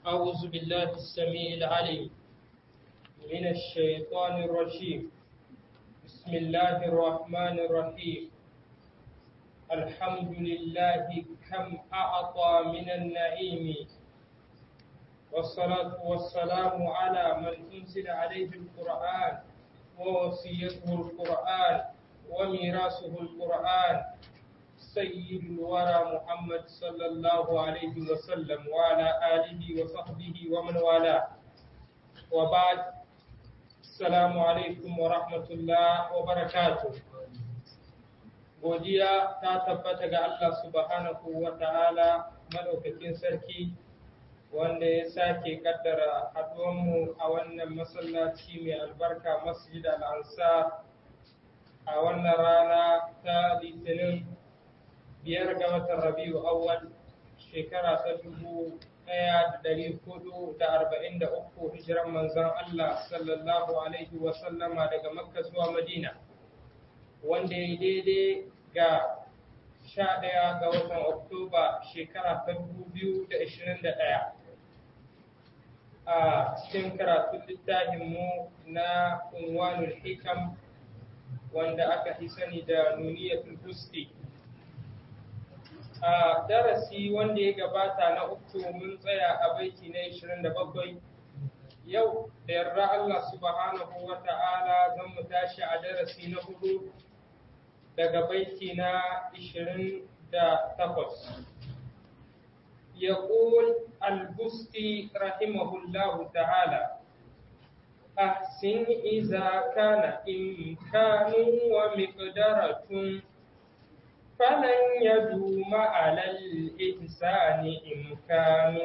أعوذ بالله السميع العليم من الشيطان الرجيم بسم الله الرحمن الرحيم الحمد لله كم أعطى من النعيم والصلاة والسلام على من أنزل عليه القرآن ووصيته القرآن وميراثه القرآن سيد الورى محمد صلى الله عليه وسلم وعلى آله وصحبه ومن والاه وبعد السلام عليكم ورحمة الله وبركاته godiya ta tabbata ga Allah subhanahu wa ta'ala madaukakin sarki wanda ya sake kaddara haduwanmu a wannan masallaci mai albarka masjid al-ansar a wannan rana ta litinin biyar ga watan rabiu awwal shekara ta dubu ɗaya da ɗari hudu da arba'in da uku hijiran manzon Allah sallallahu alaihi wa sallama daga makka zuwa madina wanda ya daidai ga sha ɗaya ga watan oktoba shekara ta dubu biyu da ashirin da ɗaya a cikin karatun littafinmu na unwanul hikam wanda aka fi sani da nuniyatul husti a darasi wanda ya gabata na uku mun tsaya a baiti na 27 yau da yarda Allah subhanahu wa ta'ala zan mu tashi a darasi na hudu daga baiti na 28 يقول البستي رحمه الله تعالى أحسن إذا كان إمكان ومقدرة فلن يدوم على الإنسان إمكان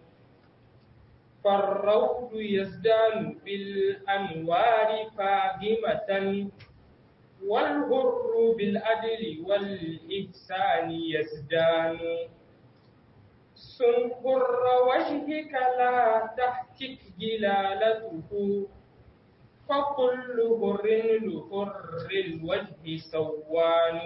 فالروض يزدان بالأنوار فاهمة والهر بالعدل والإحسان يزدان سنقر وجهك لا تحتك جلالته فكل هر لهر الوجه سوان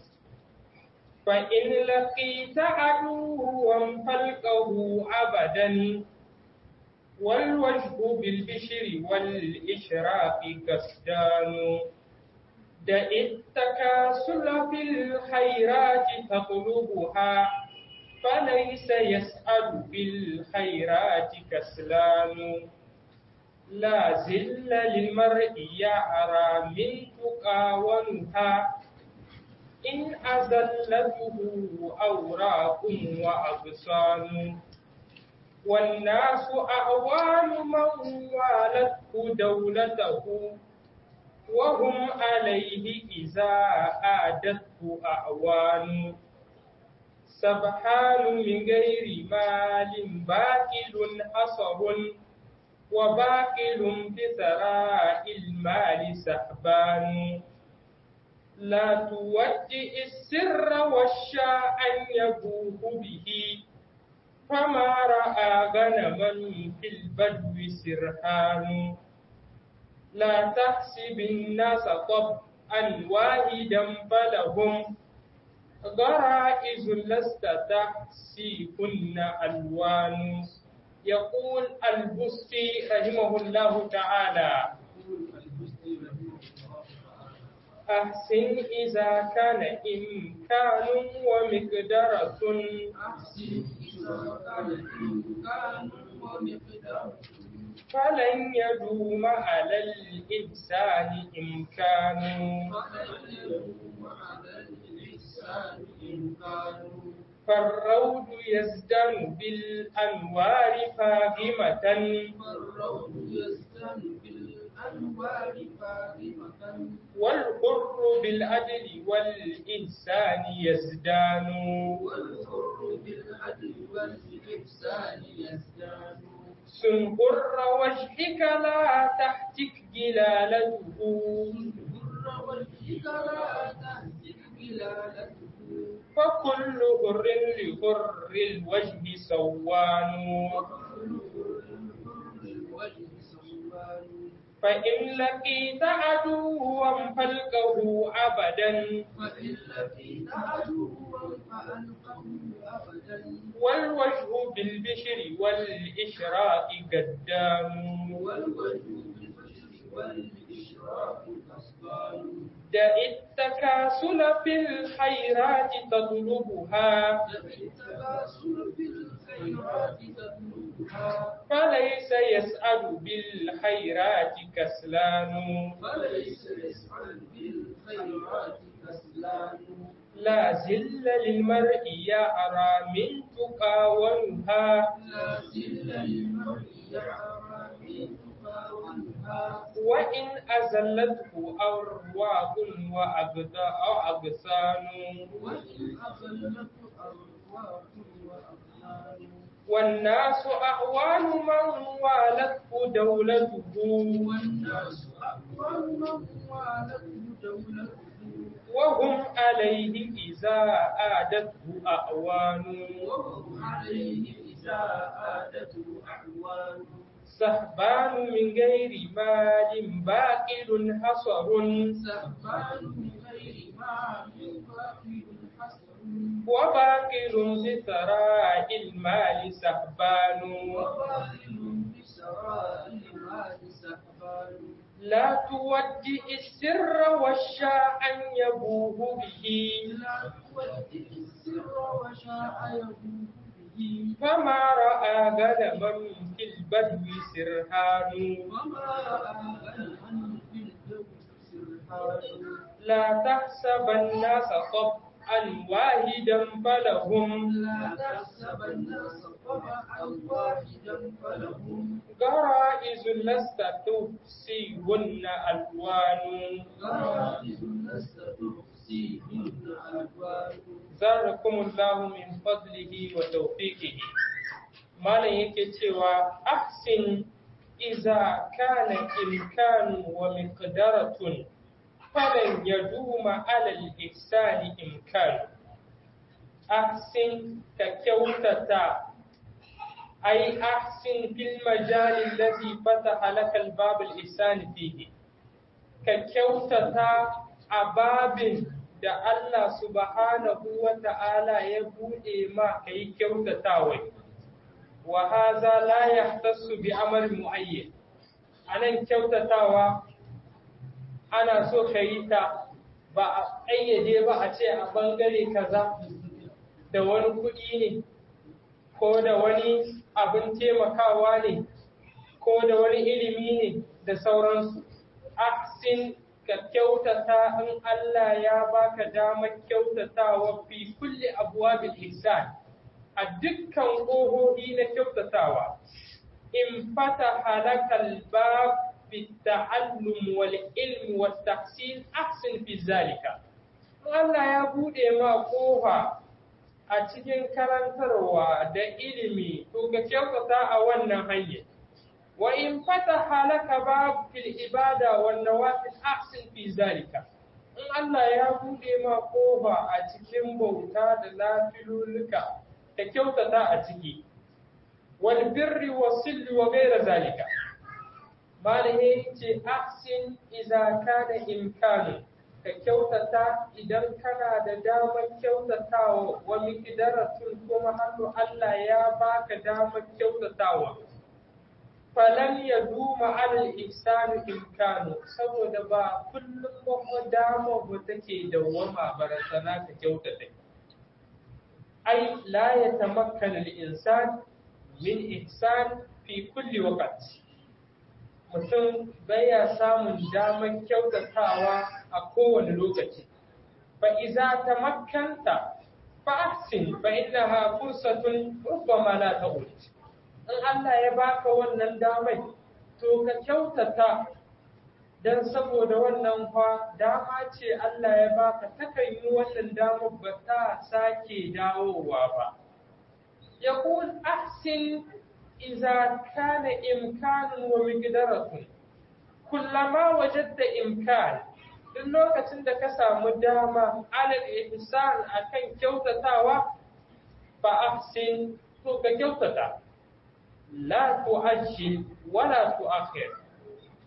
فإن لقيت عدوا فالقه أبدا والوجه بالبشر والإشراق كسدان دع التكاسل في الخيرات تطلبها فليس يسأل بالخيرات كسلان لا زل للمرء يعرى من تقاونها إن أزلته أوراق وأغصان والناس أعوان من والته دولته وهم عليه إذا آدته أعوان سبحان من غير مال باكل حصر وباكل بثراء المال سحبان لا تودئ السر والشاء أن يبوه به فما رأى غنما في البدو سرحان لا تحسب الناس طبعا واحدا فلهم غرائز لست تحسيهن ألوان يقول البستي رحمه الله تعالى أحسن إذا كان إمكان ومقدرة أحسن إذا كان إمكان ومقدرة فلن يدوم على الإنسان إمكان فلن يدوم على الإنسان إمكان فالروض يزدان بالأنوار فاهمة فالروض يزدان بالأنوار فاهمة والحر بالعدل والإنسان يزدان والحر بالعدل والإحسان يزدان سنبر وجهك لا تحتك جلالته بر وجهك لا تهتك بلالته فكل هر لهر الوجه سوان وكل بر الوجه سوان فإن لقيت عدوا فالقه أبدا فإن لقيت عدوا فألقه أبدا والوجه بالبشر والإشراق قدام والوجه بالبشر والإشراق أصبان دع التكاسل في الخيرات تطلبها التكاسل في الخيرات تطلبها فليس يسأل بالخيرات كسلان فليس يسعى بالخيرات كسلان لا زل للمرء يرى من تقى ونهى لا زل للمرء يعرى من تقاولها وإن أزلته أرواح وأبدا- أو أغصان وإن أخلت أرواح وأقلال والناس أعوان من والته دولته والناس أقوى من والته دولته وهم عليه إذا آدته أعوان وهم عليه إذا آدته أعوان سهبان من غير مال باقل حصر سهبان من غير ما من باطل حسن وباقل بثراء المال سهبان وباطل بسراء المال سهبان لا تودي السر والشاء أن يبوه به لا تودي السر وشاء يبوه به فما رأى غنما في البدو سرهان وما رأى غنما في الجو سرحان لا تحسب الناس طبعا واحدا فلهم لا تحسب الناس طبعا واحدا فلهم غرائز لست تحصيهن ألوان غرائز لست تحصيهن ألوان زاركم الله من فضله وتوفيقه malam yake cewa ahsin iza kana imkanu wa miqdaratun falan yaduma ala al-ihsani imkanu ahsin ka kyautata ai ahsin fil majal alladhi fataha laka al-bab al-ihsan fihi ka kyautata a babin da Allah subhanahu wa ta'ala ya buɗe ma ka yi kyautatawa, wa haza la ya bi amal mu'ayyan. A nan kyautatawa ana so ka yi ta ba a ƙayyade ba a ce a ɓangare kaza da wani kuɗi ne, ko da wani abin taimakawa ne, ko da wani ilimi ne da sauransu. Ahsin ka kyautata in Allah ya baka damar kyautatawa fi kulli abwabil ihsan a dukkan ƙohohi na kyautatawa in fataha lakal bab fi ta'allum wal ilm wat tahsin ahsin fi zalika in Allah ya bude ma ƙofa a cikin karantarwa da ilimi to ka kyautata a wannan hanyar وإن فتح لك باب في العبادة والنوافل أحسن في ذلك in Allah ya buɗe ma ƙofa a cikin bauta da lafilulluka da kyautata a ciki wal birri wa silli wa gaira zalika malaye ce ahsin iza kana imkanu ka kyautata idan kana da damar kyautatawa wa miqdaratun kuma hannu Allah ya baka damar kyautatawa falan ya duma alal ihsanu imkanu saboda ba kullum ba dama ba take dawwama barazana ta kyautata ai la ya tamakkana al insan min ihsan fi kulli waqt mutum baya samun damar kyautatawa a kowane lokaci fa iza tamakkanta fa ahsin fa innaha fursatun rubbama la ta'ud in Allah ya baka wannan damai to ka kyautata dan saboda wannan fa dama ce Allah ya baka takan yi wannan damar ba ta sake dawowa ba yaqul ahsin idza kana imkanun wa miqdaratun kullama wajadta imkan duk lokacin da ka samu dama alal ihsan akan kyautatawa fa ahsin to ka kyautata la tu'ajjil wala tu'akhir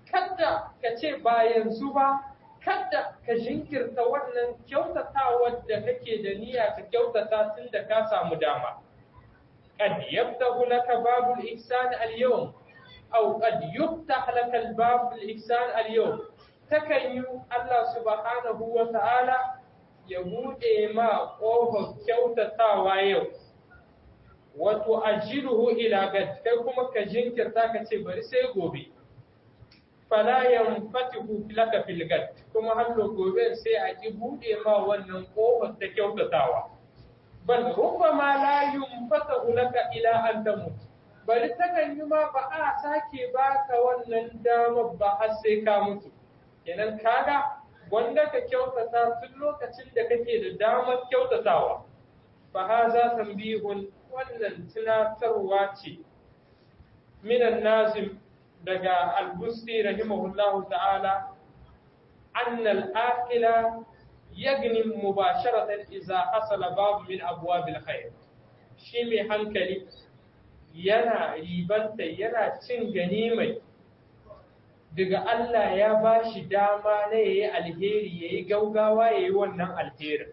kada ka ce ba yanzu ba kada ka jinkirta wannan kyautatawar da kake da niyya ka kyautata tun da ka samu dama qad yaftahu laka babul ihsan al-yawm aw qad yuftah laka al-bab al-ihsan al-yawm takan yi Allah subhanahu wa ta'ala ya bude ma ƙofar kyautatawa yau wato ajiruhu ila gad kai kuma ka jinkirta ka ce bari sai gobe fala yanfatihu laka fil gad kuma hallo gobe sai a ki bude ma wannan kofar ta kyautatawa bal rubbama la yunfatahu laka ila an tamut bari takan yi ma ba a sake baka wannan damar ba har sai ka mutu kenan kaga wanda ka kyautata tun lokacin da kake da damar kyautatawa fa haza tambihun wannan tunatarwa ce minan nazim daga al-busti rahimahullahu ta'ala anna al-aqila yagni mubasharatan idza hasala babu min abwabil khair shi mai hankali yana ribanta yana cin ganimai daga Allah ya ba shi dama na yayi alheri yayi gaugawa yayi wannan alherin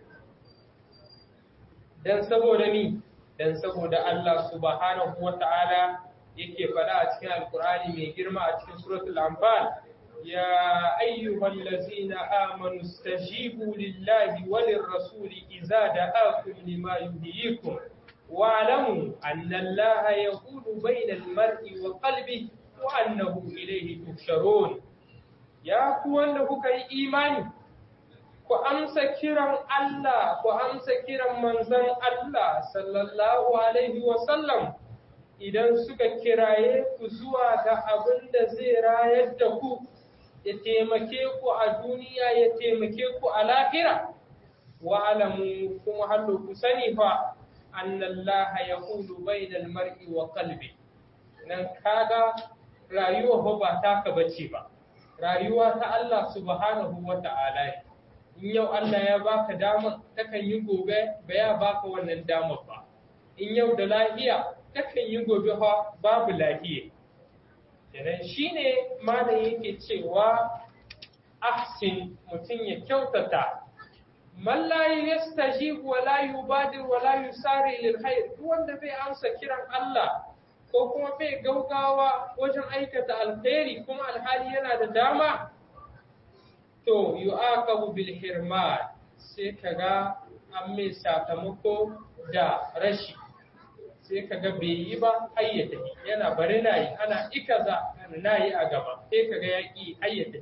dan saboda ni dan saboda Allah subhanahu wa ta'ala yake faɗa a cikin alkur'ani mai girma a cikin suratul anfal ya ayyuhal ladzina amanu stajibu lillahi walir rasuli idza da'akum lima yuhyikum wa'lamu anna allaha yaqulu bainal mar'i wa qalbihi wa annahu ilayhi tuhsharun ya ku wanda kuka yi imani ku amsa kiran Allah, ku amsa kiran manzon Allah sallallahu Alaihi wasallam idan suka kiraye ku zuwa ga abin da zai rayar da ku, ya taimake ku a duniya ya taimake ku a lahira. Wa alamu kuma hallo ku sani fa, annallaha ya hulu bainal mar'i wa kalbi. Nan kaga rayuwa ba taka bace ba, rayuwa ta Allah subhanahu wa ta'ala ne. in yau Allah ya baka dama takan yi gobe ba ya baka wannan damar ba in yau da lafiya takan yi gobe fa babu lafiya kenan shine malam yake cewa ahsin mutum ya kyautata man la yastajib wa la yubadir wa la yusari lil khair duk wanda bai amsa kiran Allah ko kuma bai gaugawa wajen aikata alkhairi kuma alhali yana da dama to yu'aqabu bil hirman sai kaga an mai sakamako da rashi sai kaga bai yi ba ayyata yana bari na yi ana ikaza na yi a gaba sai kaga ya ƙi ayyata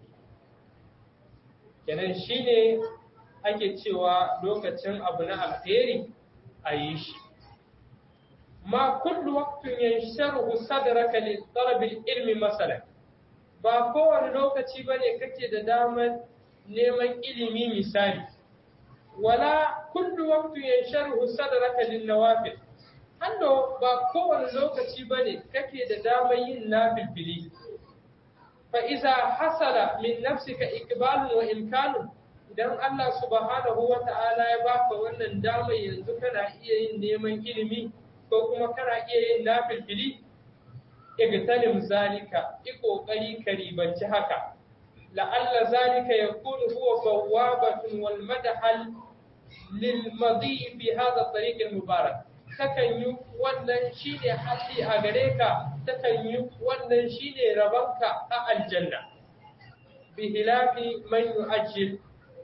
kenan shine ake cewa lokacin abu na alheri a yi shi ma kullu waqtin yansharu sadraka li talab ilmi masalan ba kowane lokaci bane kake da damar neman ilimi misali wala kullu waqtin yansharu sadraka lin nawafil hando ba kowane lokaci bane kake da damar yin nafilfili fa iza hasala min nafsika iqbalun wa imkanun idan Allah subhanahu wa ta'ala ya baka wannan damar yanzu kana iya yin neman ilimi ko kuma kana iya yin nafilfili igtanim zalika i kokari ka ribanci haka la'alla zalika yakunu huwa bawabatun wal madhal lil madi fi hadha tariq al mubarak takan yi wannan shine hali a gare ka takan yi wannan shine rabanka a aljanna bi hilafi man yu'ajjil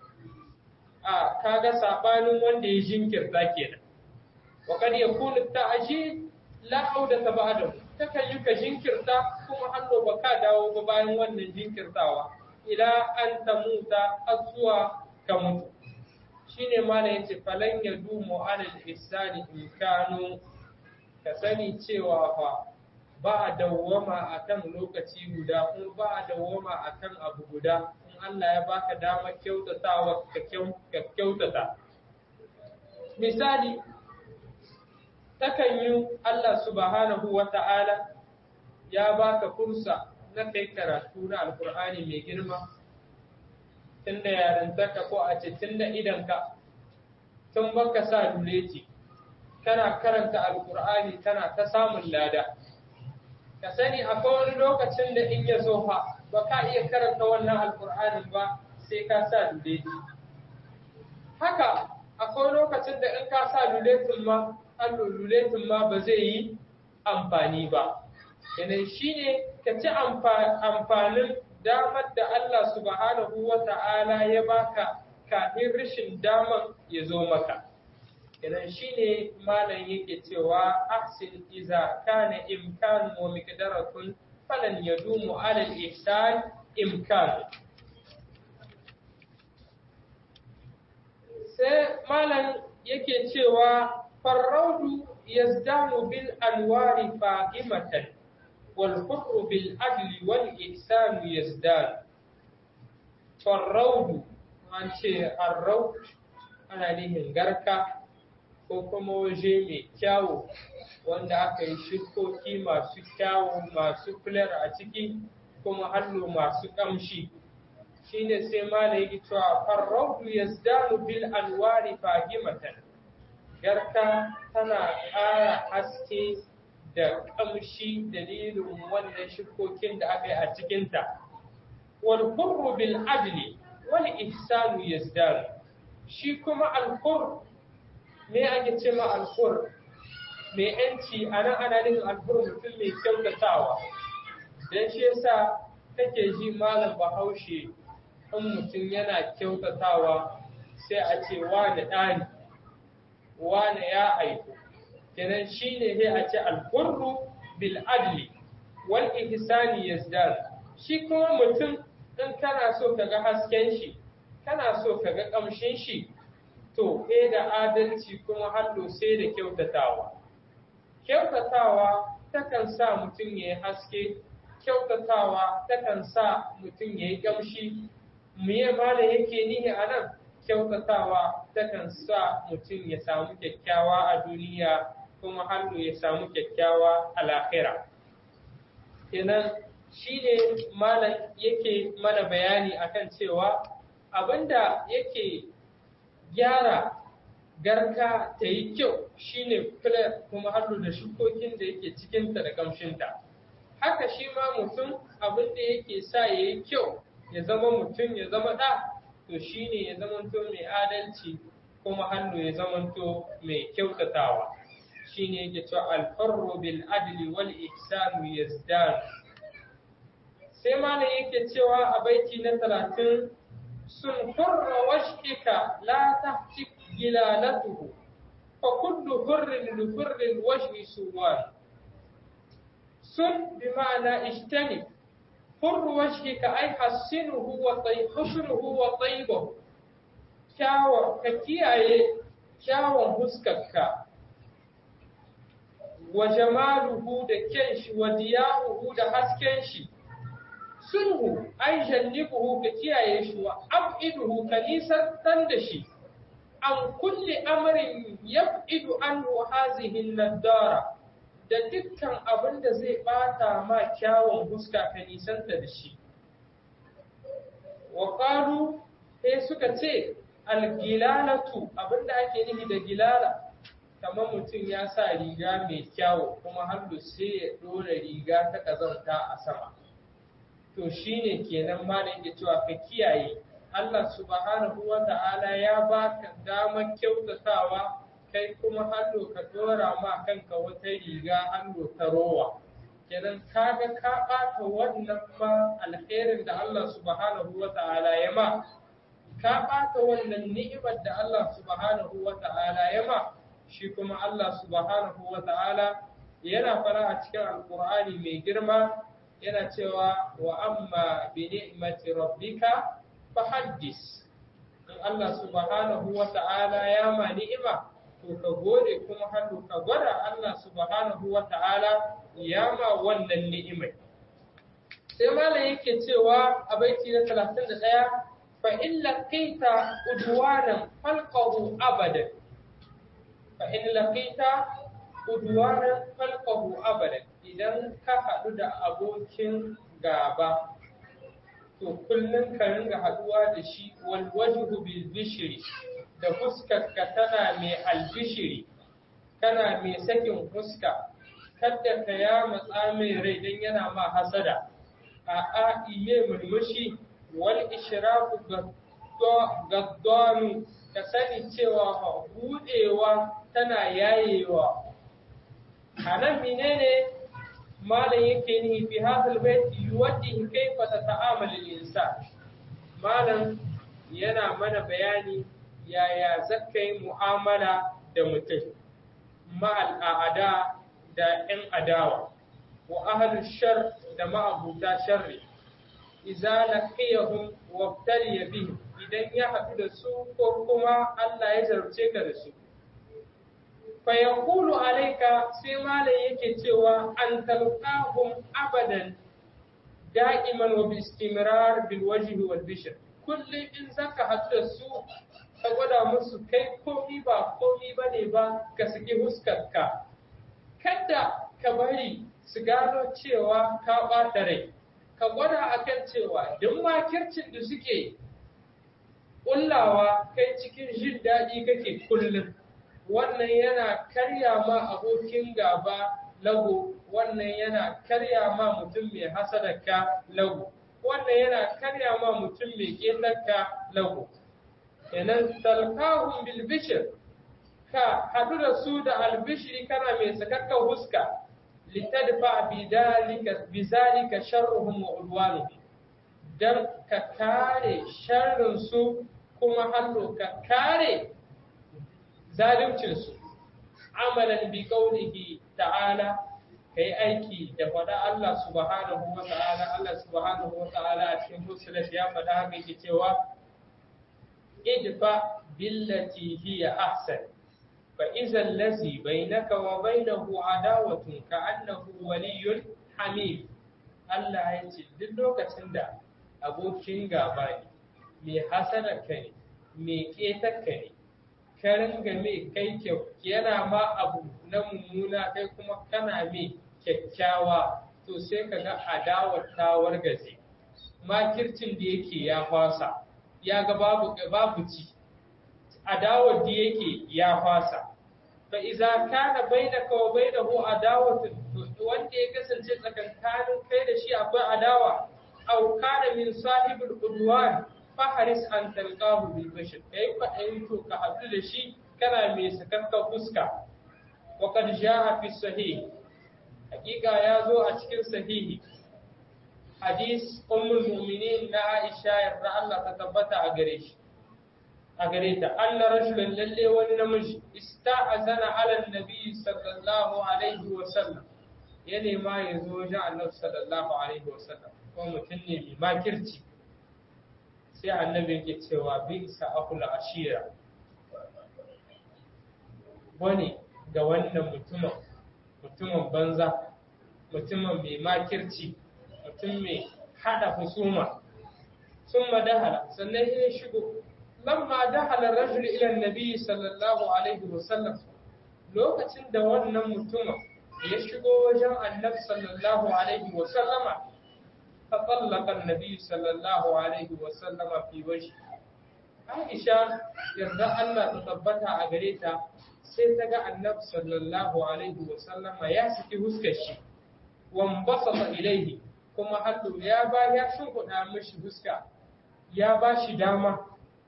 a kaga sabanin wanda ya jinkirta kenan wa kad yakunu ta'jil la audata ba'dahu takan yi ka jinkirta kuma hannu ba ka dawo ba bayan wannan jinkirtawa ila an ta muta har zuwa ka mutu shine mala yace falan ya dumu alal ihsani in kanu ka sani cewa fa ba a dawwama akan lokaci guda kuma ba a dawwama akan abu guda in Allah ya baka damar kyautatawa ka kyautata misali takan yi Allah subhanahu wa ta'ala ya baka fursa na kai karatu na alkur'ani mai girma tun da yarintaka ko a ce tun da idanka tun baka sa duleti kana karanta alkur'ani kana ta samun lada ka sani akwai wani lokacin da in ya zo fa ba ka iya karanta wannan alkur'anin ba sai ka sa luleji haka akwai lokacin da in ka sa luletin ma luletin ma ba zai yi amfani ba yanayi shine ka ci amfanin damar da Allah subhanahu wa ta'ala ya baka kafin rashin daman ya zo maka idan shine malam yake cewa ahsin iza kana imkan wa miqdaratun falan yadumu ala al-ihsan imkan sai malam yake cewa farraudu yazdamu bil anwari fahimatan wal hurru bil adli wal ihsan yazdad farraudu an ce arraud ana nihin garka ko kuma waje mai kyawu wanda aka yi shukoki masu kyawu masu fular a ciki kuma hallo masu ƙamshi shine sai mana yake cewa farraudu yazdanu bil anwari fahimatan garka tana ƙara haske da ƙamshi dalilin wannan shukokin da aka yi a cikinta wal hurru bil adli wal ihsanu yazdanu shi kuma al me ake ce ma alfur mai yanci a nan ana nufin alfur mutum mai kyautatawa don shi yasa kake ji malam bahaushe in mutum yana kyautatawa sai a ce wane ɗani wane ya aiko kenan shi ne sai a ce alfurru bil adli wal ihsani yazdad shi kuma mutum in kana so ka ga hasken shi kana so ka ga ƙamshin shi to e da adalci kuma hallo sai da kyautatawa kyautatawa takan sa mutum ya yi haske kyautatawa takan sa mutum ya yi gamshi miye mala yake nihi a nan kyautatawa takan sa mutum ya samu kyakkyawa a duniya kuma hallo ya samu kyakkyawa a lahira kenan shi ne malam yake mana bayani akan cewa abinda yake gyara garka ta yi kyau shine kula kuma hannu da shukokin da yake cikinta da kamshinta haka shi ma mutum abin da yake sa ya yi kyau ya zama mutum ya zama ɗa to shine ya zamanto mai adalci kuma hannu ya zamanto mai kyautatawa shine yake cewa alfarru bil adli wal ihsanu yazdan sai malam yake cewa a baiti na talatin sun hurra washika la tahtik gilalatuhu fa kullu hurrin li hurrin wajhi suwan sun bi ma'ana ishtani hurru wajhika ay hassinuhu wa tayyibhuhu wa tayyibuhu kyawa ka kiyaye kyawun huskarka wa jamaluhu da kyan shi wa diyahuhu da hasken shi sulhu ai jannibuhu ka kiyaye shi wa abiduhu ka nisantar da shi an kulli amrin yab'idu anhu hazihi nadara da dukkan abin da zai bata ma kyawun huska ka nisanta da shi wa qalu sai suka ce algilalatu abinda ake nufi da gilala kamar mutum ya sa riga mai kyawu kuma hannu sai ya dora riga ta kazanta a sama to shine kenan ma da yake cewa ka kiyaye Allah subhanahu wa ta'ala ya baka damar kyautatawa kai kuma hannu ka dora ma kanka wata riga hannu ta rowa kenan kaga ka ɓata wannan ma alherin da Allah subhanahu wa ta'ala ya ma ka ɓata wannan ni'imar da Allah subhanahu wa ta'ala ya ma shi kuma Allah subhanahu wa ta'ala yana fara a cikin alkur'ani mai girma yana cewa wa amma bi ni'mati rabbika fahaddis in Allah subhanahu wa ta'ala ya ma ni'ima to ka gode kuma hannu ka gwada Allah subhanahu wa ta'ala ya ma wannan ni'imai sai malam yake cewa a baiti na 31 fa in laqita udwanan falqahu abadan fa in laqita udwanan falqahu abadan idan ka haɗu da abokin gaba to kullum ka ringa haɗuwa da shi wal wajhu bil bishri da fuskarka tana mai albishiri kana mai sakin fuska kada ka ya matsa mai rai dan yana ma hasada a a iye murmushi wal ishraku gaddanu ka sani cewa budewa tana yayewa anan menene malam yake ni fi hadal bait yuwaddi kayfa tata'amal al-insan malam yana mana bayani yaya zakai mu'amala da mutum ma'al a'ada da 'yan adawa wa ahlul shar da ma'abuta sharri idza laqiyahum wabtaliya bihim idan ya haɗu da su ko kuma Allah ya zarce ka da su fa yaqulu alayka sai malam yake cewa an talqahum abadan da'iman wa bi istimrar bil wajhi wal bishr kullum in zaka haɗu da su ka gwada musu kai komi ba komi bane ba ka saki huskarka kada ka bari su gano cewa ka ɓata rai ka gwada akan cewa duk makircin da suke ƙullawa kai cikin jin daɗi kake kullum wannan yana karya ma abokin gaba lago wannan yana karya ma mutum mai hasadarka lago wannan yana karya ma mutum mai ƙetarka lago kenan talqahum bil bishr ka hadu da su da albishiri kana mai sakakkan huska litadfa bidalika bizalika sharruhum wa udwanuhum dan ka kare sharrin su kuma hallo ka kare zalimcin su amalan bi qawlihi ta'ala kai aiki da faɗa Allah subhanahu wa ta'ala Allah subhanahu wa ta'ala a cikin musulunci ya faɗa haka yake cewa idfa billati hiya ahsan fa idza allazi bainaka wa bainahu adawatun ka annahu waliyyun hamim Allah ya ce duk lokacin da abokin gaba ne mai hasada ka ne mai ƙetar ka ne ka ringa mai kai kyau yana ma abu na mummuna kai kuma kana mai kyakkyawa to sai ka ga adawar ta wargaje makircin da yake ya fasa ya ga babu babu ci adawar da yake ya fasa fa iza kana bainaka wa bainahu adawatun wanda ya kasance tsakankanin kai da shi akwai adawa aw kana min sahibul udwan faharis an talqahu bil bashar kai fa to ka hadu da shi kana mai sakakka fuska wa qad jaa fi sahih hakika ya zo a cikin sahihi hadis ummul mu'minin na Aisha yarda Allah ta tabbata a gare shi a gare ta anna rajulan lalle wani namiji ista'azana ala nabi sallallahu alaihi wa sallam ya nema ya zo wajen annabi sallallahu alaihi wa sallam ko mutum ne mai makirci sai annabi yake cewa bi isa akul ashira wani ga wannan mutumin mutumin banza mutumin mai makirci mutum mai hada husuma sun madahala sannan ya shigo lamma dahala rajul ila nabi sallallahu alaihi wasallam lokacin da wannan mutumin ya shigo wajen annabi sallallahu alaihi wasallama fa tallaka annabi sallallahu alaihi wasallama fi wajhi Aisha yarda Allah ta tabbata a gare ta sai ta ga annabi sallallahu alaihi wasallama ya saki huskar shi wambasata ilaihi kuma hallu ya ba ya shimfiɗa mishi huska ya ba shi dama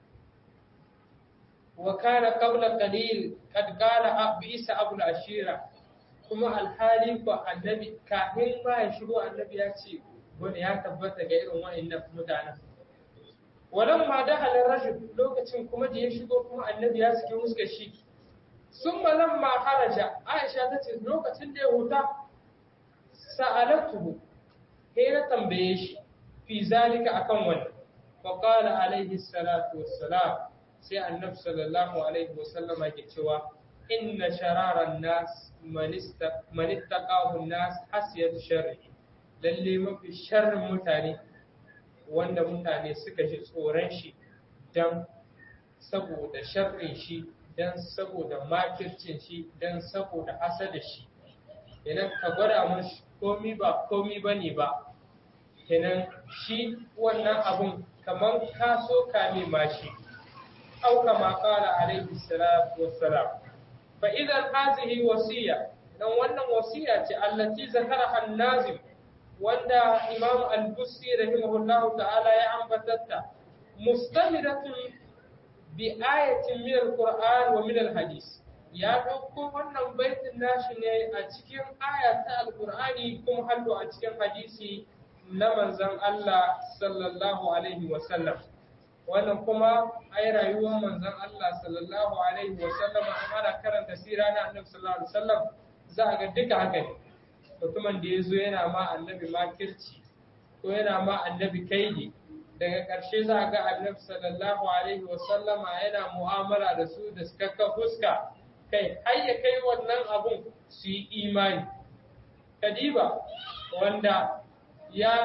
wa kana qabla qalil qad qala bisa abul ashira kuma alhali ko annabi kafin ma ya shigo annabi ya ce wani ya tabbata ga irin wa'annan mutanen walan ma da halin rajul lokacin kuma da ya shigo kuma annabi ya saki huskar shi sun lamma haraja aisha ta ce lokacin da ya huta sa'alatuhu sai na tambaye shi fi zalika akan wannan fa qala alaihi salatu wassalam sai annabi sallallahu alaihi wasallama yake cewa inna shararan nas man ittaqahu nas hasiyat sharri lalle mafi sharrin mutane wanda mutane suka ji tsoron shi dan saboda sharrin shi dan saboda makircin shi dan saboda hasada shi idan ka gwada mashi komi ba komi ba ne ba kenan shi wannan abun kamar ka so kame mashi au kama kala alaihi salatu wassalam fa idan hazihi wasiya dan wannan wasiya ce allati zakaraha an-nazim wanda imam al-busti rahimahullahu ta'ala ya ambatatta mustamiratun bi ayatin min al-qur'an wa min al-hadith ya dauko wannan baitin nashi ne a cikin aya ta al-qur'ani kuma hallo a cikin hadisi na manzon Allah sallallahu alaihi wa sallam wannan kuma ai rayuwar manzon Allah sallallahu alaihi wa sallam ana karanta sira na annabi sallallahu alaihi wa sallam za a ga duka haka ne mutumin da ya zo yana ma annabi makirci ko yana ma annabi kaidi daga ƙarshe za a ga annabi sallallahu alaihi wa sallama yana mu'amala da su da suka fuska kai har ya kai wannan abun su yi imani kadiba wanda ya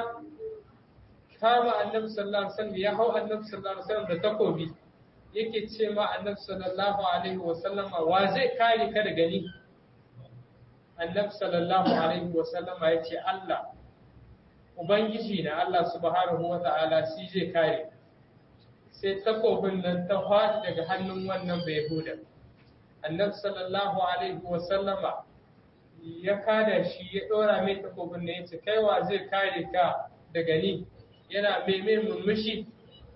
kama annabi sallallahu alaihi wasallam ya hau annabi sallallahu alaihi wasallam da takobi yake ce ma annabi sallallahu alaihi wasallam wa zai kare ka daga ni annabi sallallahu alaihi wasallam ya ce Allah ubangiji na Allah subhanahu wa ta'ala shi zai kare sai takobin nan ta faɗi daga hannun wannan bai huda annabi sallallahu alaihi wasallama ya kada shi ya ɗora mai takobin nan ya ce kaiwa zai kare ka daga ni yana meme murmushi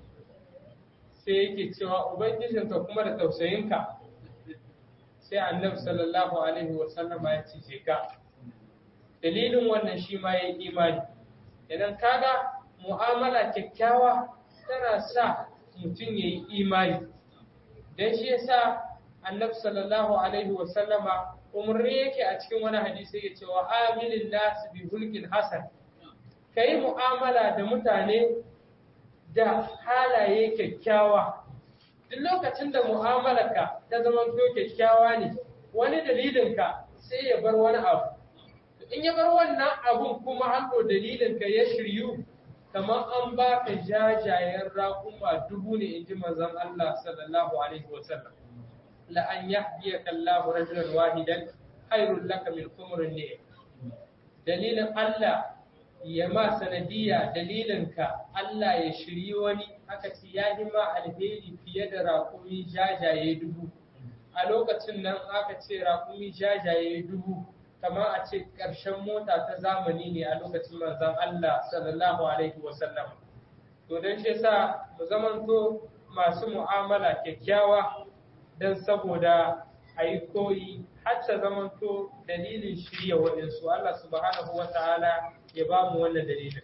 sai yake cewa ubangijinka kuma da tausayinka sai annabi sallallahu alaihi wa sallama ya ce ka dalilin wannan shi ma ya yi imani idan kaga mu'amala kyakkyawa tana sa mutum ya yi imani dan shi yasa annabi sallallahu alaihi wa sallama umarni yake a cikin wani hadisi yake cewa amilin nas bi hulkin hasan ka yi mu'amala da mutane da halaye kyakkyawa duk lokacin da mu'amalarka ta zama to kyakkyawa ne wani dalilinka sai ya bar wani abu in ya bar wannan abun kuma hannu dalilinka ya shiryu kamar an ba ka jajayen raƙuma dubu ne in ji manzon Allah sallallahu alaihi wasallam la an yahdiyaka Allahu rajulan wahidan khairul laka min umrin ne dalilin Allah ya ma sanadiyya dalilinka Allah ya shiryi wani aka ce ya yi ma alheri fiye da raƙumi jajaye dubu a lokacin nan aka ce raƙumi jajaye dubu kamar a ce ƙarshen mota ta zamani ne a lokacin manzon Allah sallallahu alaihi wasallam to don shi yasa mu zamanto masu mu'amala kyakkyawa don saboda a yi koyi har ta zamanto dalilin shirya waɗansu Allah subhanahu wa ta'ala ya ba mu wannan dalilin.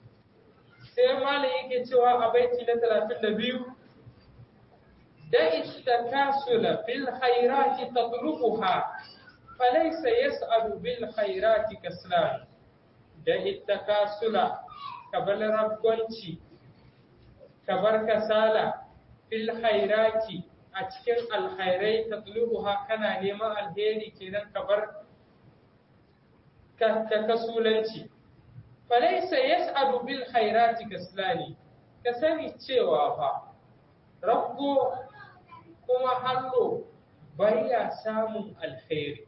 Sai malam yake cewa a baiti na talatin da biyu, da ita kasula bil khairati tatlubuha falaysa yas'alu bil khairati kaslan da ita kasula kabar rabbanci kabar kasala fil khairati a cikin alkhairai tatlubuha kana neman alheri kenan kabar ka kasulanci falaisa yas'alu bil khairati kaslani ka sani cewa fa rabbo kuma hallo baya samun alkhairi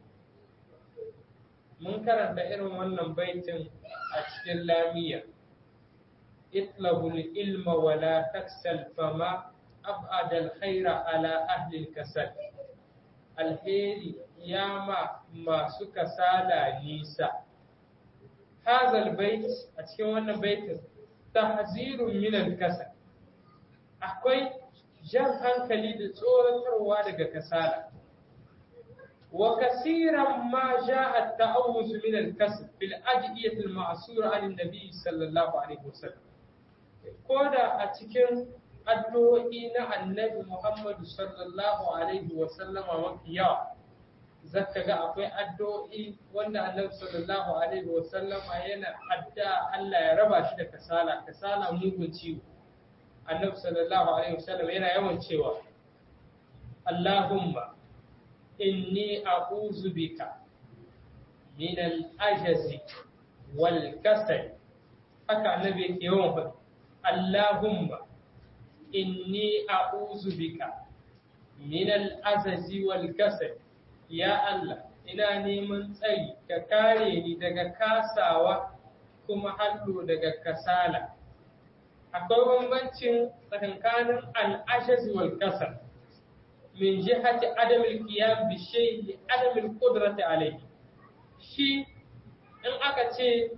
mun karanta irin wannan baitin a cikin lamiya itlabul ilma wala taksal fama ab'ada alkhaira ala ahli kasal alheri yama masu kasala nisa hazal bait a cikin wannan baitin tahzirun min al-kasal akwai jan hankali da tsoratarwa daga kasala wa kasiran ma jaa at-ta'awuz min al-kasal fil adiyat al-ma'sura an an-nabi sallallahu alaihi wasallam koda a cikin addu'o'i na annabi Muhammadu sallallahu alaihi wasallama mafi yawa zaka ga akwai addu'o'i wanda Annabi sallallahu alaihi wasallama yana adda Allah ya raba shi da kasala kasala mugun ciwo Annabi sallallahu alaihi wasallam yana yawan cewa Allahumma inni a'udhu bika min al-ajzi wal kasal haka Annabi yake yawan faɗi Allahumma inni a'udhu bika min al-ajzi wal kasal ya Allah ina neman tsari ka kare ni daga kasawa kuma hallo daga kasala akwai bambancin tsakankanin al'ashaz wal kasal min jihati adam al-qiyam bi shay'i adam al-qudrati alayhi shi in aka ce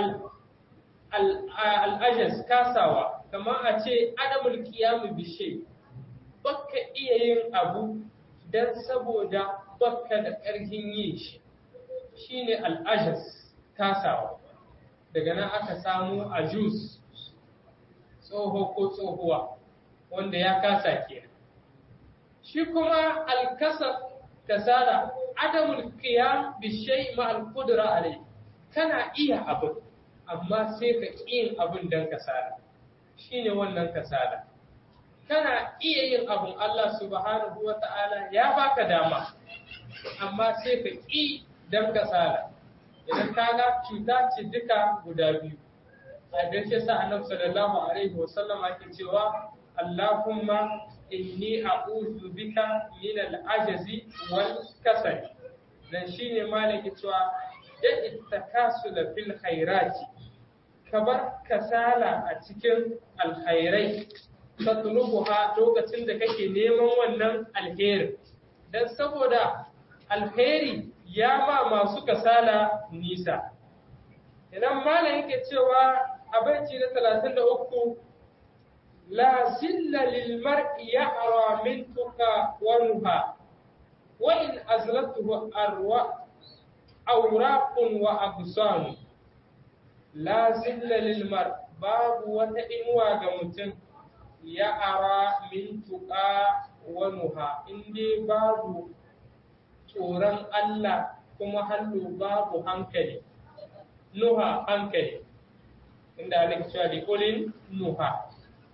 al'ajas kasawa kamar a ce adamul kiyamu bishe baka iya yin abu don saboda baka da ƙarfin yin shi shine al'ajas kasawa daga nan aka samu ajus tsoho ko tsohuwa wanda ya kasa kenan shi kuma alkasar kasala adamul qiyam bi shay ma al qudra alai kana iya abu amma sai ka yin abun dan kasala shine wannan kasala kana iya yin abun Allah subhanahu wata'ala ya baka dama amma sai ka ƙi dan kasala idan kaga cuta ce duka guda biyu a gaske sa annabi sallallahu alaihi wasallam ake cewa Allahumma inni a'udhu bika min al-ajzi wal kasal dan shine malaki cewa da ittakasula fil khairati kabar kasala a cikin alkhairai tatlubuha lokacin da kake neman wannan alheri dan saboda alheri ya ba masu kasala nisa idan malam yake cewa a baiti na 33 لا زل للمرء يعرى من تقى ونهى وإن أزلته أرواح أوراق وأغصان لا زل للمرء باب وتئنوى جمتن يعرى من تقى ونهى إندي باب tsoron Allah kuma hallo babu hankali, nuha hankali, inda ake cewa da ƙulin nuha.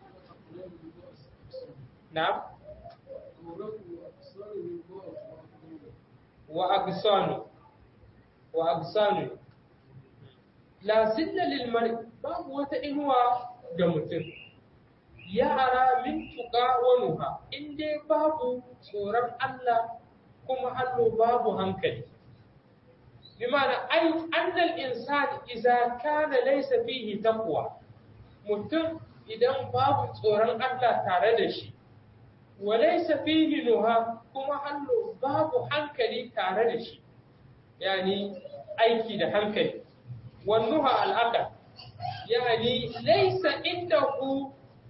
نعم وأغصان وأغصان لا زل للمرء باب وتإنوى جمتن يرى من تقى ونها إن دي باب صورة الله كما أنه باب هنكلي بمعنى أي أن الإنسان إذا كان ليس فيه تقوى mutum idan babu tsoron Allah tare da shi walaisa fihi nuha kuma hannu babu hankali tare da shi yani aiki da hankali wannuha al'aqal yani laysa indahu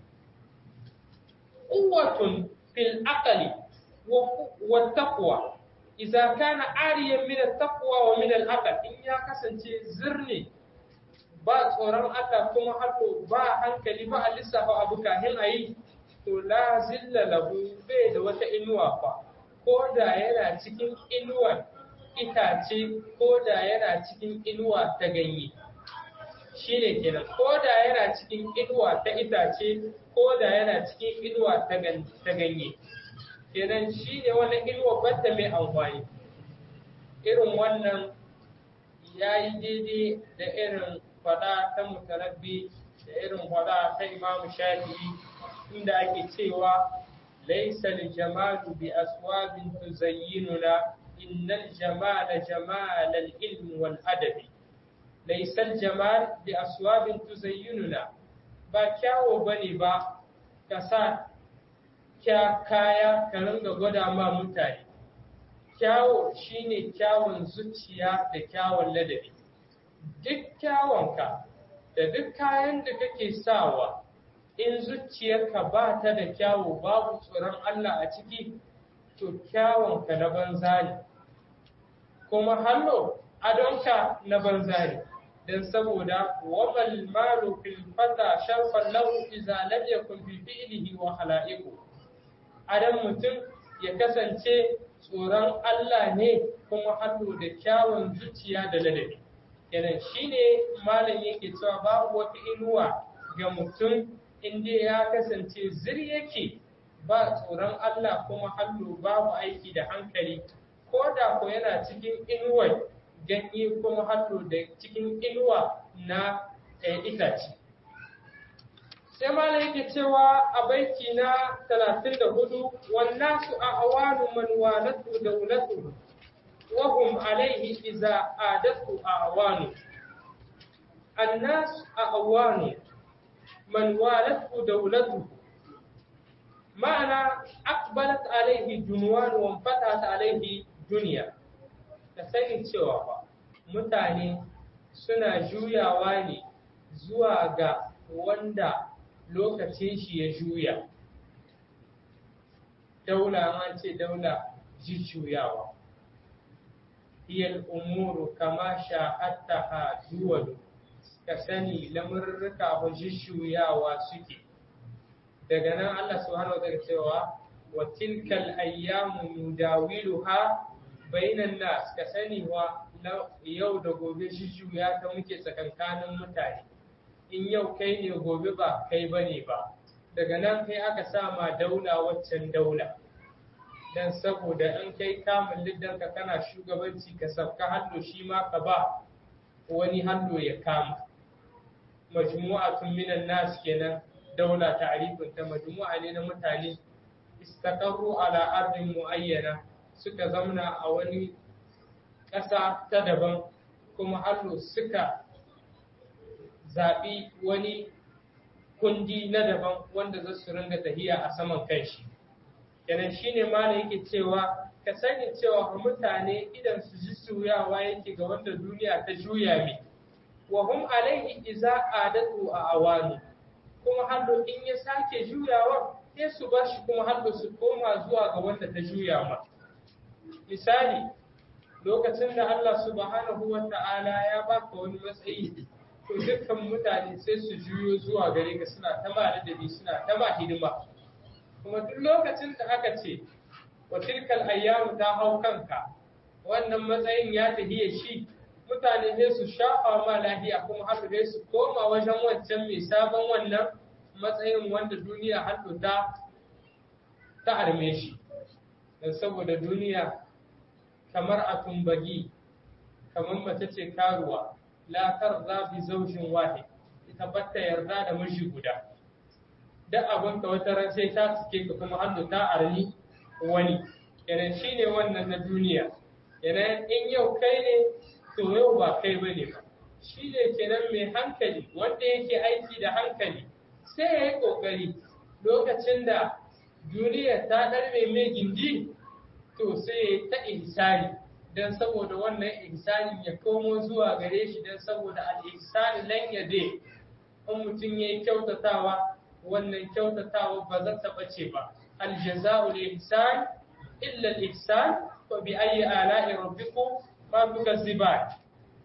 quwwatun fil aqli wa taqwa idza kana ariyan min at-taqwa wa min al-aql in ya kasance zirni ba tsoron Allah kuma hannu ba hankali ba a lissafa abu kahin ayi to la zilla lahu bai da wata inuwa fa ko da yana cikin inuwar itace ko da yana cikin inuwa ta ganye shine kenan ko da yana cikin inuwa ta itace ko da yana cikin inuwa ta ganye kenan shine wannan inuwa bata mai amfani irin wannan ya yi daidai da irin fada ta mutarabbi da irin fada ta imamu shafi'i inda ake cewa laisa jamalu bi aswabin tuzayyinuna innal jamala jamal al-ilm wal adabi laisa jamal bi aswabin tuzayyinuna ba kyawo bane ba ka sa kya kaya ka ringa gwada ma mutane kyawo shine kyawun zuciya da kyawun ladabi duk kyawunka da duk kayan da kake sawa in zuciyarka ba ta da kyawu babu tsoron Allah a ciki to kyawunka na banza ne kuma hallo adonka na banza ne don saboda wamal malu fil fata sharfan lahu idza lam yakun fi fi'lihi wa khala'iqu adam mutum ya kasance tsoron Allah ne kuma hallo da kyawun zuciya da ladabi kenan shine malam yake cewa babu wata inuwa ga mutum inda ya kasance zir yake ba tsoron Allah kuma hallo babu aiki da hankali ko da ko yana cikin inuwar ganye kuma hallo da cikin inuwa na itace sai malam yake cewa a baiti na 34 wannan su a awanu man walatu daulatu وهم عليه إذا آدته أعوان الناس أعوان من والته دولته معنى أقبلت عليه جنوان وانفتحت عليه دنيا تسألين cewa mutane suna juyawa ne zuwa ga wanda lokacin shi ya juya daula an ce daula jujjuyawa hiyal umuru kama sha'attaha duwalu ka sani lamurruka ba jujjuyawa suke daga nan Allah subhanahu wa ta'ala cewa wa tilkal ayyamu nudawiluha bainan nas ka sani wa yau da gobe jujjuya ta muke tsakankanin mutane in yau kai ne gobe ba kai bane ba daga nan kai aka sama daula waccan daula dan saboda in kai kamun liddanka kana shugabanci ka sabka hallo shi ma ka ba wani hallo ya kama majmu'atun minan nas kenan daula ta'rifin ta majmu'a ne na mutane istaqarru ala ardin muayyana suka zamna a wani ƙasa ta daban kuma hallo suka zaɓi wani kundi na daban wanda za su ringa tahiya a saman kanshi kenan shine ma yake cewa ka sani cewa mutane idan su ji suyawa yake ga wanda duniya ta juya mi wa hum alaihi iza adatu a awani kuma hallo in ya sake juyawa sai su bashi kuma hallo su koma zuwa ga wanda ta juya ma misali lokacin da Allah subhanahu wa ta'ala ya baka wani matsayi to dukkan mutane sai su juyo zuwa gare ka suna ta ba da suna ta ba hidima kuma duk lokacin da aka ce wa tilkal ayyamu ta hau kanka wannan matsayin ya tahiye shi mutane sai su shafa ma lahiya kuma har sai su koma wajen wancan mai sabon wannan matsayin wanda duniya har ta ta arme shi dan saboda duniya kamar a tumbagi kamar mace ce karuwa la tarza bi zaujin wahid ita batta yarda da miji guda duk abin ka wata ran sai ta suke ka kuma hannu ta arni wani kenan shine wannan na duniya kenan in yau kai ne to yau ba kai bane ba shine kenan mai hankali wanda yake aiki da hankali sai ya yi kokari lokacin da duniya ta ɗarme mai gindi to sai ta ihsani dan saboda wannan ihsanin ya komo zuwa gare shi dan saboda al-ihsani lan yade in mutum yayi kyautatawa wannan kyautatawa ba za ta bace ba al-jaza'u lil-ihsan illa al-ihsan wa bi ayyi ala'i rabbikum ma tukazziban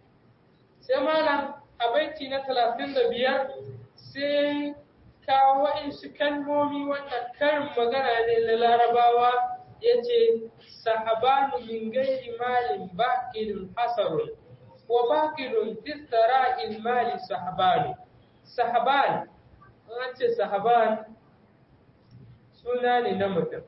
sai malam a baiti na 35 sai kawo wa'insu kalmomi wannan karin magana ne na larabawa ya ce sahabanu min gairi malin baƙilun hasarun wa baƙilun fistara mali sahabanu sahaban an ce sahaban suna ne na mutum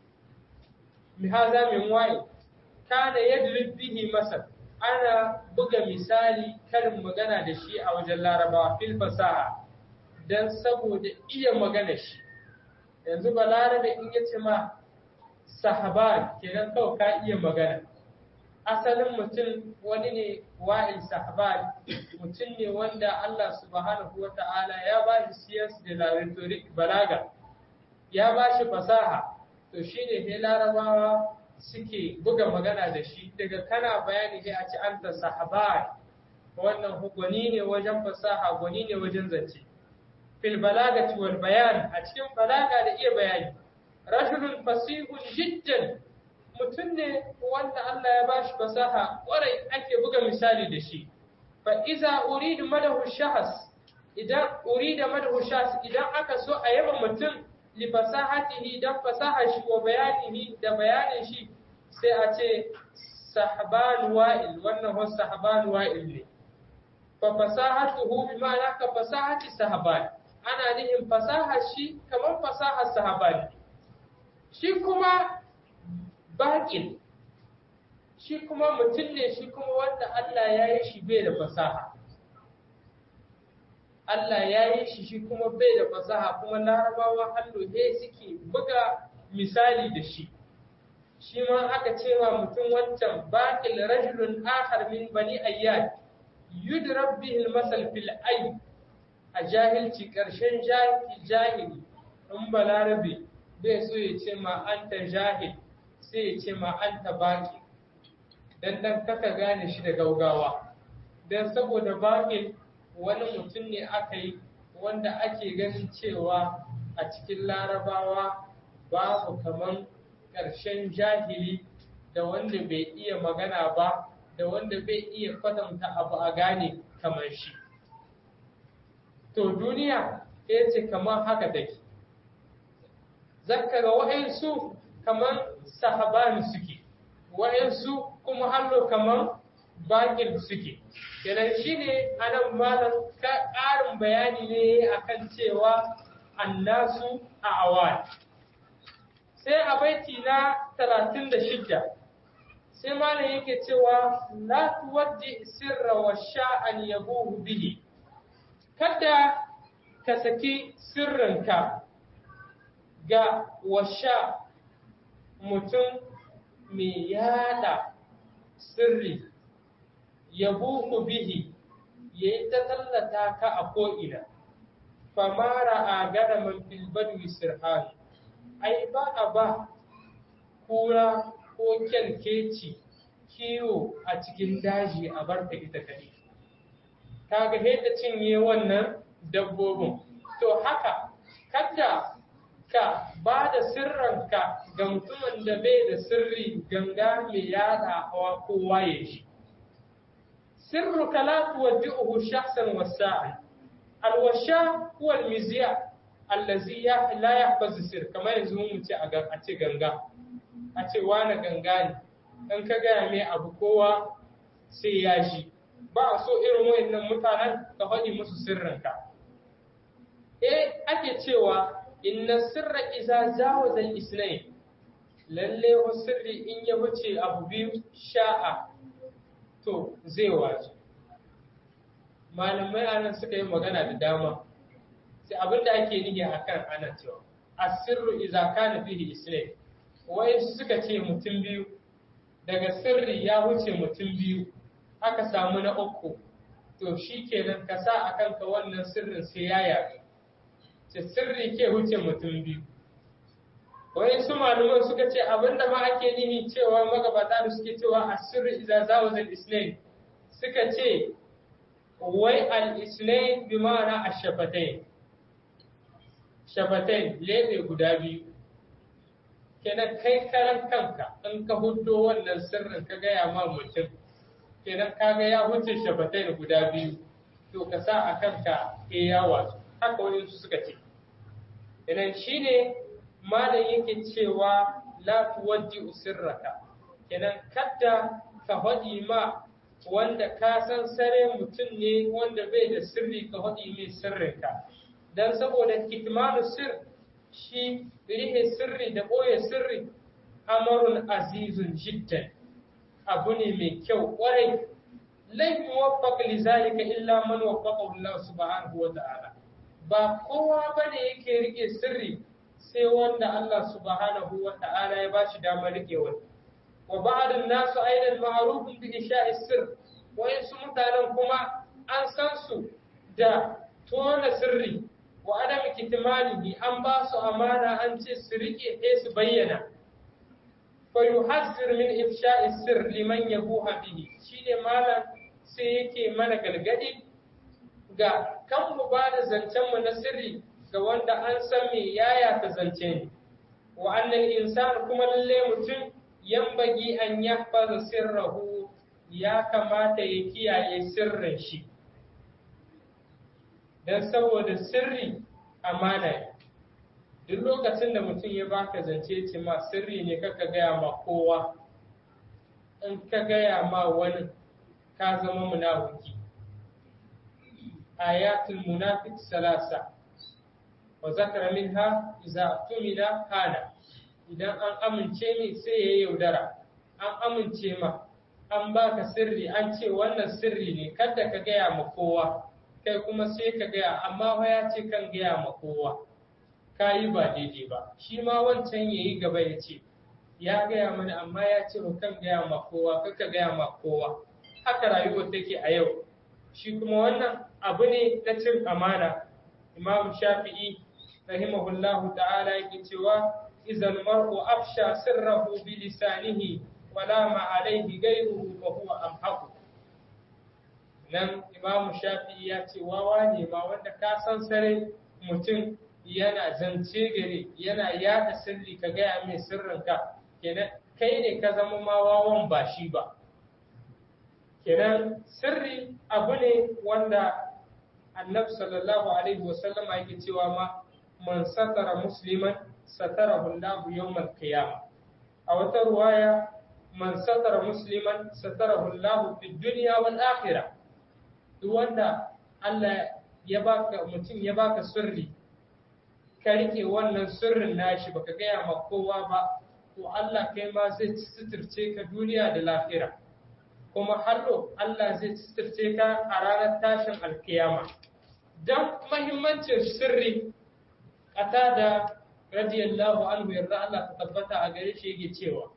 mihaza min waye kana yadrib bihi masar ana buga misali karin magana da shi a wajen larabawa fil fasaha don saboda iya magana shi yanzu ba larabe in ya ce ma sahaban kenan kawai ka iya magana asalin mutum wani ne wa'il sahaban mutum ne wanda Allah subhanahu wa ta'ala ya ba shi siyas da la rhetoric balaga ya ba shi fasaha to shine ne larabawa suke buga magana da shi daga kana bayani sai a ci anta sahaban wannan gwani ne wajen fasaha gwani ne wajen zance fil balagati wal bayan a cikin balaga da iya bayani rajulun fasihun jiddan mutum ne wanda Allah ya bashi fasaha kwarai ake buga misali da shi fa iza uridu madahu shahas idan urida madahu shahas idan aka so a yaba mutum li fasahatihi dan fasaha shi wa bayanihi da bayanin shi sai a ce sahban wa'il wannan wa sahban wa'il ne fa fasahatuhu bi ma'ana ka fasahati sahban ana nihin fasaha shi kamar fasahar sahabani shi kuma baƙin shi kuma mutum ne shi kuma wanda Allah ya yi shi bai da fasaha Allah ya yi shi shi kuma bai da fasaha kuma larabawa hallo he suke buga misali da shi shi ma aka ce wa mutum wancan baƙil rajulun akhar min bani ayyad yudrab bihi al-masal fil ayy a jahilci ƙarshen jahili in balarabe bai so ya ce ma an ta jahil sai ya ce ma an ta baki dan dan kaka gane shi da gaugawa don saboda baƙin wani mutum ne aka yi wanda ake ganin cewa a cikin larabawa babu kaman ƙarshen jahili da wanda bai iya magana ba da wanda bai iya kwatanta abu a gane kamar shi to duniya ya ce kamar haka take zaka ga wa'ansu kamar sahabani suke wa'ansu kuma hallo kamar bakin suke kenan shine anan malam ka ƙarin bayani ne akan cewa annasu a awal sai a baiti na 36 sai malam yake cewa la tuwaddi sirra wa sha'an yabuhu bihi kada ka saki sirrinka ga washa mutum mai yada sirri yabuhu bihi yayi ta tallata ka a ko'ina famara a gada man filbadwi sirhani ai ba a ba kura ko kyalkeci kiwo a cikin daji a barta ita kaɗai kaga yadda cinye wannan dabbobin to haka kada ka ba da sirranka ga mutumin da bai da sirri ganga mai yada hawa kowa ya shi sirruka la tuwaddi'uhu shakhsan wasa'an alwasha huwa almizya allazi la yahfazu sir kamar yanzu mun ce a a ce ganga a ce wani ganga ne dan ka gaya mai abu kowa sai ya shi ba a so irin wayannan mutanen ka faɗi musu sirrinka eh ake cewa inna sirra iza zawaza al-isnayn lalle wa sirri in ya wuce abu biyu sha'a to zai waje malamai anan suka yi magana da dama sai abinda ake nihi akan ana cewa asirru iza kana fihi isnayn wai suka ce mutum biyu daga sirri ya wuce mutum biyu aka samu na uku to shikenan ka sa akan ka wannan sirrin sai ya yaɗu ce sirri ke wuce mutum biyu wani su malaman suka ce abinda ma ake nihi cewa magabata da suke cewa a sirri iza zawaz al-isnain suka ce wai al-isnain bi ma'ana ash-shafatain shafatain lebe guda biyu kenan kai karan kanka in ka huddo wannan sirrin ka gaya ma mutum kenan kaga ya wuce shafatain guda biyu to ka sa a kanka ke yawa haka wani su suka ce idan shine malam yake cewa la tuwaddi sirraka kenan kadda ka faɗi ma wanda ka san sare mutum ne wanda bai da sirri ka faɗi mai sirrinka dan saboda kitmanu sir shi rihe sirri da ɓoye sirri amarun azizun jiddan abu ne mai kyau ƙwarai lai muwaffaq li zalika illa man waffaqahu Allah subhanahu wa ta'ala ba kowa bane yake rike sirri sai wanda Allah subhanahu wa ta'ala ya bashi damar rike wani wa ba'dun nasu aidan ma'rufun bi isha'i sirr wa su mutanen kuma an san su da tona sirri wa adam kitmanihi an ba su amana an ce su rike sai su bayyana fa yuhazzir min ifsha'i sirr liman yabuha bihi shine malam sai yake mana galgadi ga kan mu ba da zancen mu na sirri ga wanda an san me yaya ta zance ne wa annal insan kuma lalle mutum yambagi an yahfaza sirrahu ya kamata ya kiyaye sirrin shi dan saboda sirri amana ne duk lokacin da mutum ya baka zance ce ma sirri ne kaka gaya ma kowa in ka gaya ma wani ka zama munafiki ayatul munafiq salasa wa zakara minha idza tumila hana idan an amince mi sai ya yaudara an amince ma an baka sirri an ce wannan sirri ne kada ka gaya ma kowa kai kuma sai ka gaya amma fa ya ce kan gaya ma kowa ka yi ba daidai ba shi ma wancan ya yi gaba ya ce ya gaya mana amma ya ce kan gaya ma kowa kaka gaya ma kowa haka rayuwar take a yau shi kuma wannan abu ne na cin amana imam shafi'i rahimahullahu ta'ala yake cewa izal mar'u afsha sirrahu bi lisanihi wala ma alayhi ghayruhu wa huwa amhaqu nan imamu shafi'i ya ce wawa ne ma wanda ka san sare mutum yana zance gare yana yada sirri ka gaya mai sirrinka kenan kai ne ka zama ma wawan ba shi ba kenan sirri abu ne wanda annabi sallallahu alaihi wasallama yake cewa ma man satara musliman satarahu Allahu yawmal qiyamah a wata ruwaya man satara musliman satarahu Allahu fid dunya wal akhirah duk wanda Allah ya baka mutum ya baka sirri ka rike wannan sirrin nashi baka gaya ma kowa ba to Allah kai ma zai suturce ka duniya da lahira kuma hallo Allah zai suturce ka a ranar tashin alkiyama don mahimmancin sirri ƙata da radiyallahu anhu yarda Allah ta tabbata a gare shi yake cewa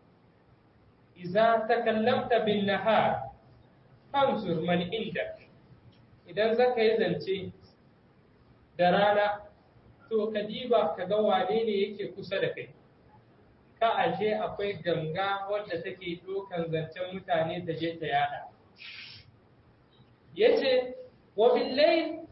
iza takallamta bin nahar fanzur man indak idan zaka yi zance da rana to ka diba ka ga wane ne yake kusa da kai ka ashe akwai ganga wadda take dokan zancen mutane ta je ta yada yace wa billayl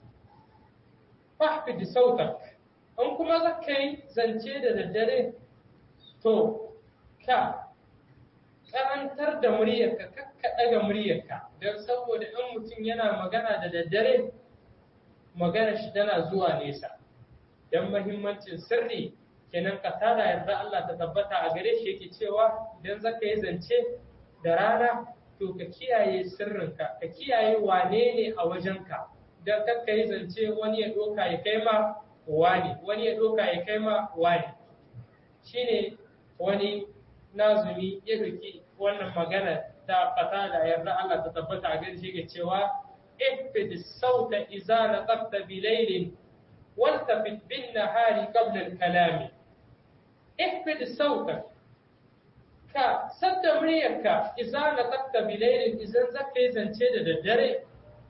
fahfid sautak in kuma zaka yi zance da daddare to ka karantar da muryarka kakka daga muryarka don saboda in mutum yana magana da daddare magana shi tana zuwa nesa don mahimmancin sirri kenan ka tada yarda Allah ta tabbata a gare shi yake cewa idan zaka yi zance da rana to ka kiyaye sirrinka ka kiyaye wane ne a wajenka don kakka yi zance wani ya doka ya kai ma wani wani ya doka ya kai ma wani shine wani nazumi ya doki wannan magana ta fata da yarda Allah ta tabbata a gare shi yake cewa ihfid sauta idza naqta bilailin والتفت بالنهار قبل الكلام احفظ صوتك ka sadda muryarka iza na takta bilailin izan zaka yi zance da daddare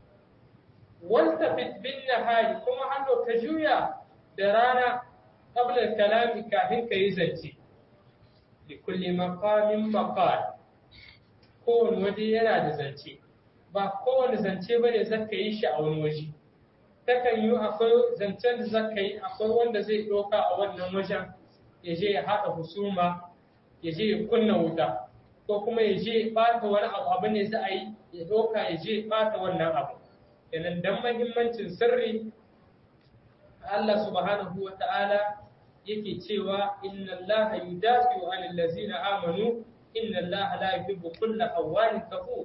wanta bin nahari kuma hannu ka juya da rana qabla kalami kafin ka yi zance li kulli maqamin maqal kowane waje yana da zance ba kowane zance bane zaka yi shi a wani waje takan yi akwai zancen da zaka yi akwai wanda zai ɗauka a wannan wajen ya je ya haɗa husuma ya je ya kunna wuta ko kuma ya je ɓata wani abu abu ne za a yi ya ɗauka ya je ɓata wannan abu kenan dan mahimmancin sirri Allah subhanahu wa ta'ala yake cewa inna Allah yudafi'u 'anil ladzina amanu inna Allah la yuhibbu kulla awwanin kafur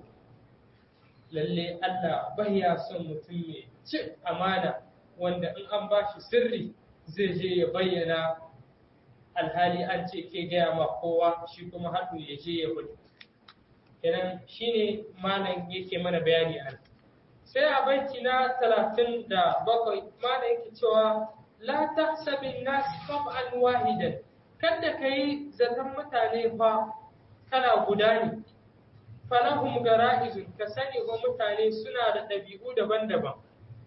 lalle Allah baya son mutum mai cin amana wanda in an ba shi sirri zai je ya bayyana alhali an ce ke gaya ma kowa shi kuma haɗu ya je ya gudu kenan shine malam yake mana bayani a sai a baiti na talatin da bakwai malam yake cewa la tahsabin nas qab'an wahidan kada kai zaton mutane fa kana guda ne falahum gara'izun ka sani wa mutane suna da ɗabi'u daban-daban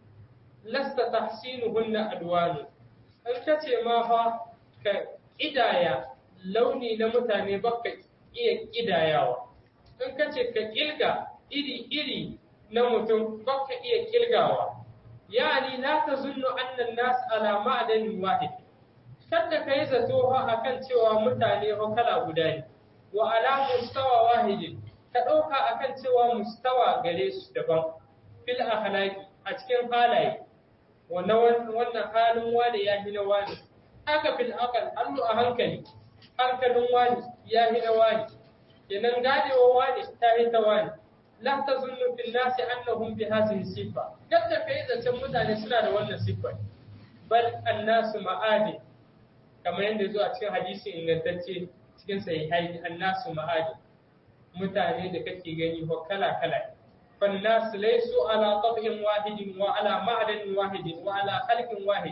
lasta tahsinuhunna adwanu an kace ma fa ka idaya launi na mutane baka iya kidayawa in kace ka kilga iri-iri na mutum baka iya kilgawa yani la tazunnu anna an-nas ala ma'danin wahid kada kai zato ha akan cewa mutane ho kala guda ne wa ala mustawa wahidin ka ɗauka akan cewa mustawa gare su daban fil akhlaqi a cikin halaye wannan wannan halin wani ya hina wani haka fil aqal allu a hankali hankalin wani ya hina wani kenan gadewa wani ta hita wani la tazunnu fil nasi annahum bi hadhihi sifa yadda kai zancen mutane suna da wannan sifa bal annasu ma'adi kamar yadda zuwa cikin hadisi ingantacce cikin sahihai annasu ma'adi mutane da kake gani ko kala kala فالناس ليسوا على طبع واحد وعلى معدن واحد وعلى خلق واحد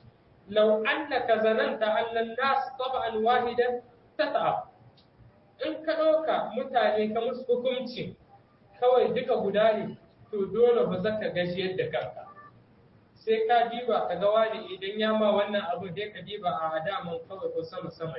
لو أنك ظننت أن الناس طبعا واحدا تتعب in ka ɗauka mutane ka musu hukunci kawai duka guda ne to dole ba za ka gajiyar da kanka sai ka diba ka ga wani idan ya ma wannan abu dai ka diba a daman kawai ko sama sama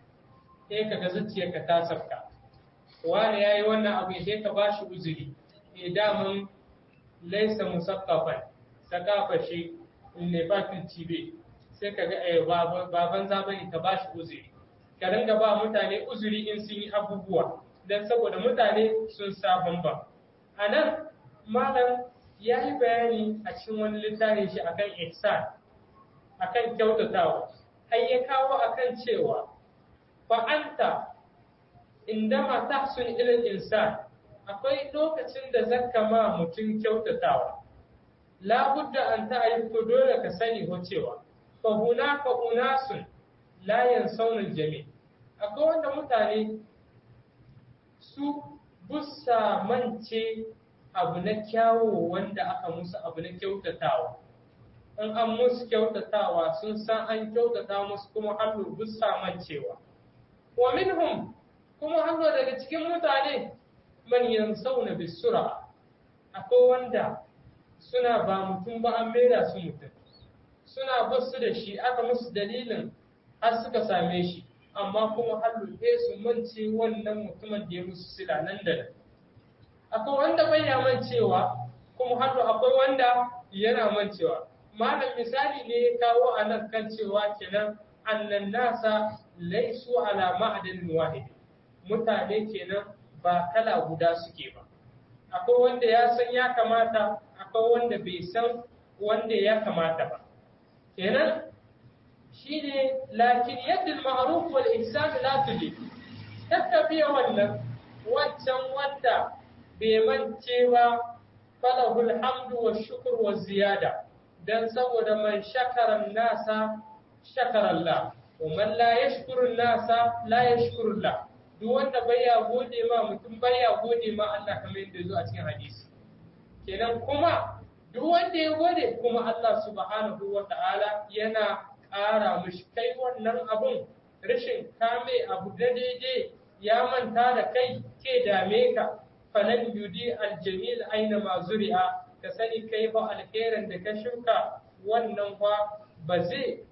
sai ka ga zuciyarka ta sabka wani ya yi wannan abu sai ka ba shi uzuri daman laisa musaqqafan sakafa shi ne fatin cibe sai ka ga eh baban zabani ka bashi uzuri ka ringa ba mutane uzuri in sun yi abubuwa dan saboda mutane sun sa bamba anan malam ya yi bayani a cikin wani littafin shi akan ihsan akan kyautatawa har ya kawo akan cewa fa anta indama tahsun ila insan akwai lokacin da zaka ma mutum kyautatawa labudda an ta'arifu dole ka sani ko cewa fa hunaka unasun la yansawna aljami akwai wanda mutane su bussa mance abu na kyawo wanda aka musu abu na kyautatawa in an musu kyautatawa sun san an kyautata musu kuma hannu bussa mancewa wa minhum kuma hannu daga cikin mutane man yansawna bisura akwai wanda suna ba mutum ba an maida su mutum suna basu da shi aka musu dalilin har suka same shi amma kuma hannu su mance wannan mutumin da ya musu sila nan da nan akwai wanda bai ya mancewa kuma hannu akwai wanda yana mancewa malam misali ne ya kawo a nan kan cewa kenan annan nasa laisu ala ma'adin wahid mutane kenan ba kala guda suke ba akwai wanda ya san ya kamata akwai wanda bai san wanda ya kamata ba kenan shine lakin yadda ma'ruf wal ihsan la tujib tattabiya wannan wancan wanda bai mance ba falahul hamdu wa shukr wa ziyada dan saboda man shakara nasa shakara Allah wa man la yashkuru nasa la yashkuru Allah duk wanda baya gode ma mutum baya gode ma Allah kamar yadda zo a cikin hadisi kenan kuma duk wanda ya gode kuma Allah subhanahu wa ta'ala yana ƙara mushi kai wannan abun rashin kame abu da daidai ya manta da kai ke dame ka falan yudi aljamil aina ma zuri'a ka sani kai ba alherin da ka shuka wannan fa ba zai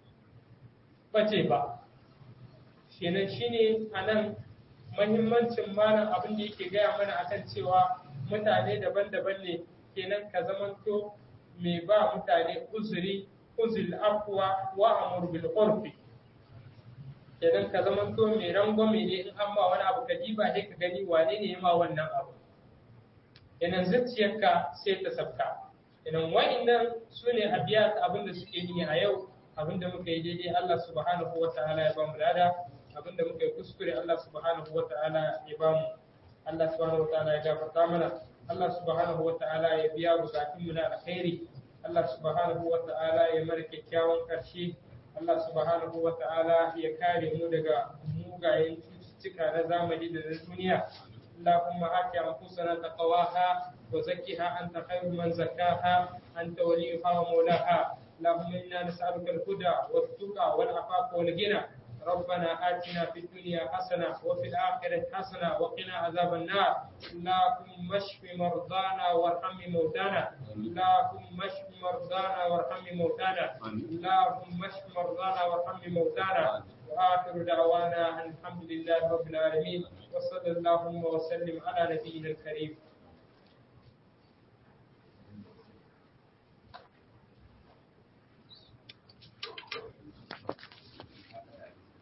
bace ba kenan shine anan mahimmancin malam abin da yake gaya mana akan cewa mutane daban-daban ne kenan ka zamanto mai ba mutane uzuri uzul afwa wa amur bil urfi kenan ka zamanto mai rangwame ne in an ba wani abu ka diba sai ka gani wane ne ya ma wannan abu kenan zuciyarka sai ta sabka kenan wa'annan su ne abiyat abin da suke yi a yau abin da muka yi daidai Allah subhanahu wa ta'ala ya ba mu lada abin da muka yi kuskure Allah subhanahu wa ta'ala ya ba mu Allah subhanahu wa ta'ala ya gafarta mana Allah subhanahu wa ta'ala ya biya bukatun mu na alkhairi Allah subhanahu wa ta'ala ya mara kyakkyawan karshe Allah subhanahu wa ta'ala ya kare mu daga mugayen cututtuka na zamani da na duniya اللهم آت أنفسنا تقواها وزكها أنت خير من زكاها أنت وليها ومولاها اللهم إنا نسألك الهدى والتقى والعفاف والغنى ربنا آتنا في الدنيا حسنة وفي الآخرة حسنة وقنا عذاب النار اللهم اشف مرضانا وارحم موتانا اللهم اشف مرضانا وارحم موتانا اللهم اشف مرضانا وارحم موتانا وآخر دعوانا أن الحمد لله رب العالمين وصلى اللهم وسلم على نبينا الكريم